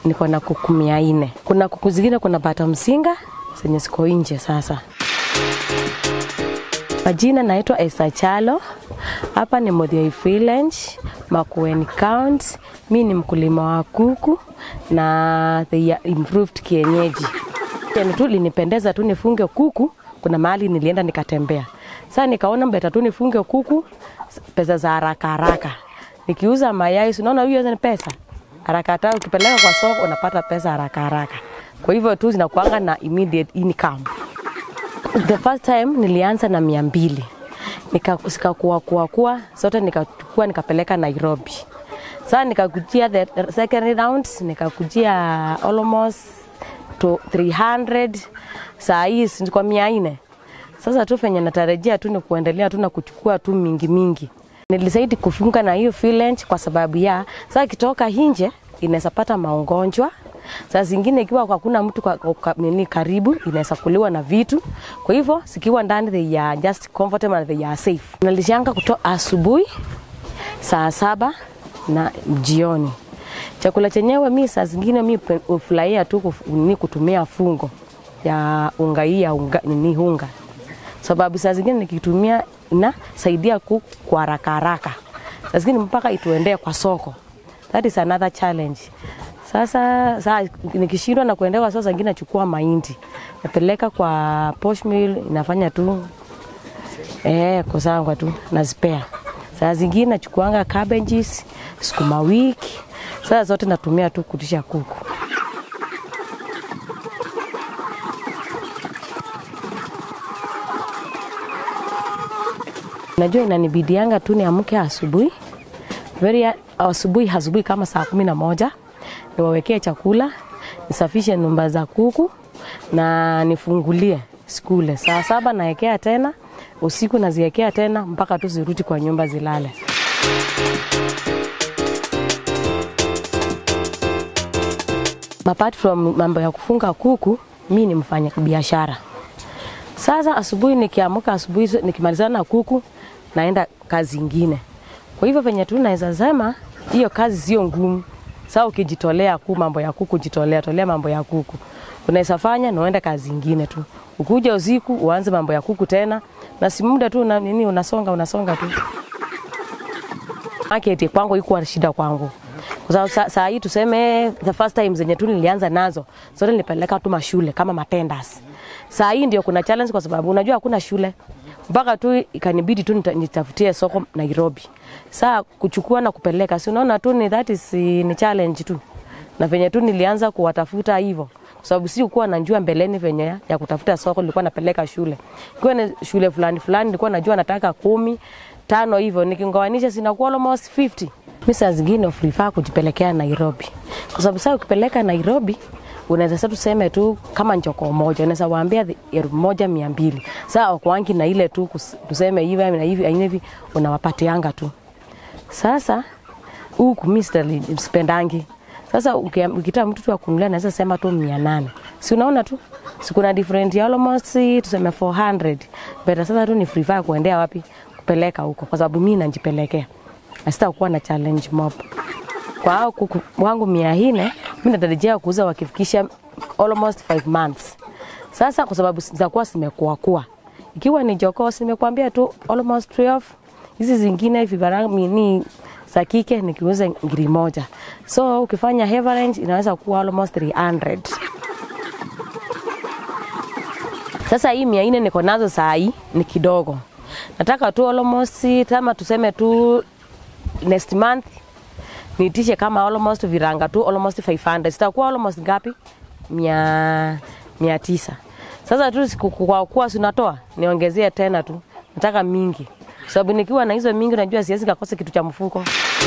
niko na kuku mia nne. Kuna kuku zingine kuna bata msinga zenye ziko nje sasa. Majina naitwa Esa Chalo. Hapa ni Modhioi Village, Makueni County. Mi ni mkulima wa kuku na the improved kienyeji. Yani tu linipendeza tu nifunge kuku, kuna mahali nilienda nikatembea. Sasa nikaona mbeta tu nifunge kuku pesa za haraka haraka. Nikiuza mayai, si unaona hiyo ni pesa. Haraka haraka ukipeleka kwa soko unapata pesa haraka haraka. Kwa hivyo tu zinakuanga na immediate income. The first time nilianza na mia mbili nikakuwa kuwa kuwa zote nikachukua nikapeleka Nairobi. Sasa nikakujia the second round nikakujia almost to 300 saa hii si kwa mia nne. Sasa tu venye natarajia tu ni kuendelea tu na kuchukua tu mingi mingi. Nilisaidi kufunga na hiyo village kwa sababu ya sasa kitoka nje inaweza pata magonjwa saa zingine ikiwa hakuna mtu kwa, kwa, nini karibu inaweza kuliwa na vitu. Kwa hivyo zikiwa ndani they are just comfortable and they are safe. Nalishanga kutoa asubuhi saa saba na jioni. Chakula chenyewe mi saa zingine mi ufurahia tu kuf, ni kutumia fungo ya unga hii ya unga, nini unga sababu saa zingine nikitumia inasaidia ku kwa haraka haraka, saa zingine mpaka ituendee kwa soko. That is another challenge. Sasa saa, nikishindwa na kuendewa sasa, zingine nachukua mahindi napeleka kwa posh mill, inafanya tu eh, kusangwa tu na spare. Saa zingine nachukuanga cabbages, sukuma wiki, sasa zote natumia tu kutisha kuku. Najua inanibidianga tu niamke asubuhi very asubuhi asubuhi kama saa kumi na moja niwawekee chakula, nisafishe nyumba za kuku na nifungulie skule. Saa saba naekea tena, usiku naziekea tena mpaka tu zirudi kwa nyumba zilale. Apart from mambo ya kufunga kuku, mi ni mfanya biashara. Sasa asubuhi nikiamka, asubuhi nikimalizana na kuku, naenda kazi ingine. Kwa hivyo venye tu naweza sema hiyo kazi sio ngumu. Sasa ukijitolea ku mambo ya kuku, jitolea tolea mambo ya kuku, unaweza fanya na uende kazi ingine tu. Ukuja usiku uanze mambo ya kuku tena, na si muda tu na nini, unasonga unasonga tu. Market kwangu ikuwa shida kwangu kwa sababu saa, saa hii tuseme the first time zenye tu nilianza nazo zote nilipeleka tu mashule kama matendas. Saa hii ndio kuna challenge kwa sababu unajua hakuna shule mpaka tu ikanibidi tu nitafutie soko Nairobi. Saa kuchukua na kupeleka, si unaona tu ni that is ni challenge tu, na venye tu nilianza kuwatafuta hivyo kwa sababu si kuwa najua mbeleni venye ya kutafuta soko, nilikuwa napeleka shule ikiwa ni shule fulani fulani, nilikuwa najua nataka kumi tano hivyo, nikingawanisha sinakuwa almost 50 mi saa zingine prefer kujipelekea Nairobi kwa sababu saa ukipeleka Nairobi unaweza sasa tuseme tu kama njoko moja unaweza waambia elfu moja mia mbili saa wakwangi na ile tu tuseme hivi na hivi aina hivi unawapatianga tu. Sasa huku mi sipendangi. Sasa ukitaka mtu tu akunulia naweza sema tu mia nane si unaona tu si kuna different ya almost tuseme 400 beta. Sasa tu ni prefer kuendea wapi kupeleka huko, kwa sababu mi najipelekea na sitakuwa na challenge mob kwa hao kuku wangu mia nne mi natarajia kuuza wakifikisha almost 5 months. Sasa kwa sababu zitakuwa zimekuwa kuwa, ikiwa ni jogoo nimekwambia tu almost 12 hizi zingine vifaranga ni za kike nikiuza ngiri moja, so ukifanya average inaweza kuwa almost 300. Sasa hii mia nne niko nazo saa hii ni kidogo, nataka tu almost kama tuseme tu next month niitishe kama almost viranga tu almost 500 sitakuwa almost ngapi? mia, mia tisa. Sasa tu kwa kuwa sinatoa niongezee tena tu, nataka mingi sababu nikiwa na hizo mingi najua siwezi kakosa kitu cha mfuko.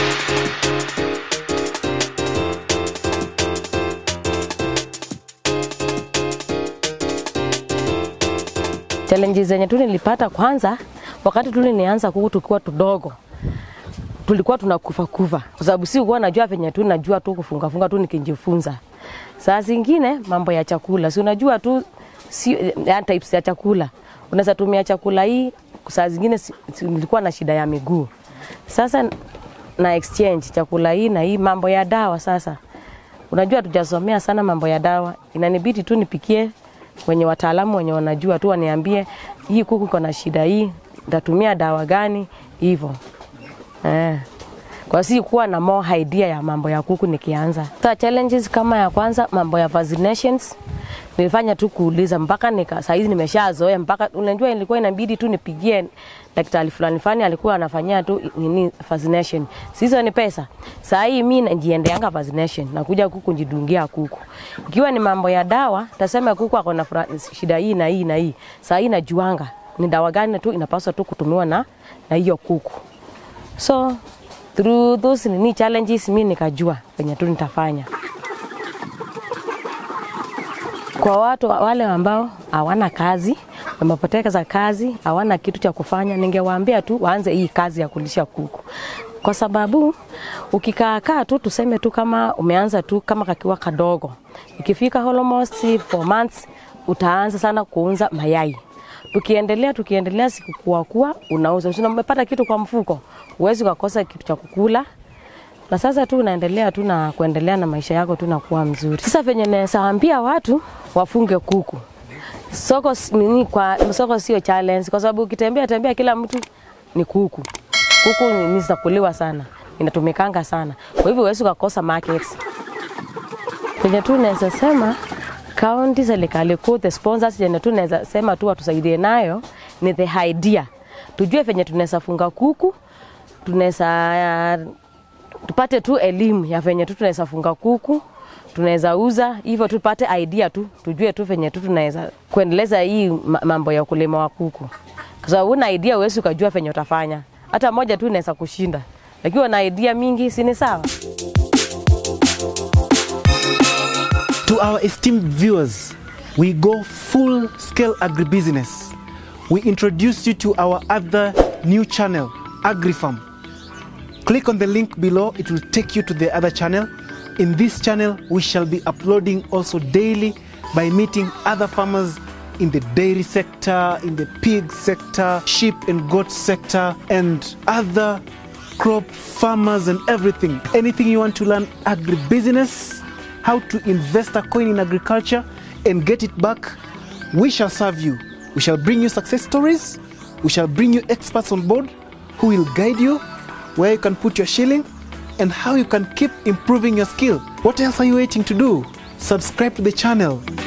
Challenges zenye tu nilipata kwanza, wakati tu nilianza kuku tukiwa tudogo tulikuwa tunakufa kufa kwa sababu si kuwa najua venye tu najua tu kufunga funga tu nikijifunza. Saa zingine mambo ya chakula, si unajua tu si ya types ya chakula, unaweza tumia chakula hii. Saa zingine si, si, nilikuwa na shida ya miguu, sasa na exchange chakula hii na hii mambo ya dawa. Sasa Unajua tujasomea sana mambo ya dawa, inanibidi tu nipikie wenye wataalamu wenye wanajua tu waniambie hii kuku iko na shida hii, nitatumia dawa gani hivyo eh. Kwa si kuwa na more idea ya mambo ya kuku nikianza. Sasa challenges kama ya kwanza mambo ya vaccinations nilifanya tu kuuliza mpaka nika saa hizi nimeshazoea mpaka unajua ilikuwa inabidi tu nipigie daktari fulani fulani alikuwa anafanyia tu nini vaccination. Sizo ni pesa. Saa hii mimi najiendeanga vaccination nakuja kuku njidungia kuku. Ikiwa ni mambo ya dawa tasema kuku ako na shida hii na hii na hii. Saa hii najuanga ni dawa gani tu inapaswa tu kutumiwa na na hiyo kuku. So through those nini challenges mimi nikajua venye tu nitafanya. Kwa watu wale ambao hawana kazi, wamepoteza kazi, hawana kitu cha kufanya, ningewaambia tu waanze hii kazi ya kulisha kuku, kwa sababu ukikaakaa tu tuseme tu kama umeanza tu kama kakiwa kadogo, ikifika almost four months utaanza sana kuunza mayai tukiendelea tukiendelea siku kuwa kuwa unauza, usina umepata kitu kwa mfuko, uwezi ukakosa kitu cha kukula na sasa tu unaendelea tu na kuendelea na maisha yako tu na kuwa mzuri. Sasa venye naweza ambia watu wafunge kuku soko nini, kwa soko sio challenge, kwa sababu ukitembea tembea kila mtu ni kuku. Kuku ni za kuliwa sana, inatumikanga sana, kwa hivyo huwezi ukakosa markets. Venye tu naweza sema kaunti, serikali kuu, the sponsors yenye tu naweza sema tu watusaidie nayo ni the idea, tujue venye tunaweza funga kuku, tunaweza tupate tu elimu ya venye tu tunaweza funga kuku, tunaweza uza hivyo, tupate idea tu, tujue tu venye tu tunaweza kuendeleza hii mambo ya ukulima wa kuku, kwa sababu una idea huwezi ukajua venye utafanya. Hata moja tu inaweza kushinda, lakini na idea mingi, si ni sawa? To our esteemed viewers, we go full scale agribusiness. We introduce you to our other new channel, AgriFarm. Click on the link below, it will take you to the other channel. In this channel, we shall be uploading also daily by meeting other farmers in the dairy sector, in the pig sector, sheep and goat sector, and other crop farmers and everything. Anything you want to learn agribusiness, how to invest a coin in agriculture and get it back, we shall serve you. We shall bring you success stories. We shall bring you experts on board who will guide you where you can put your shilling and how you can keep improving your skill. What else are you waiting to do? Subscribe to the channel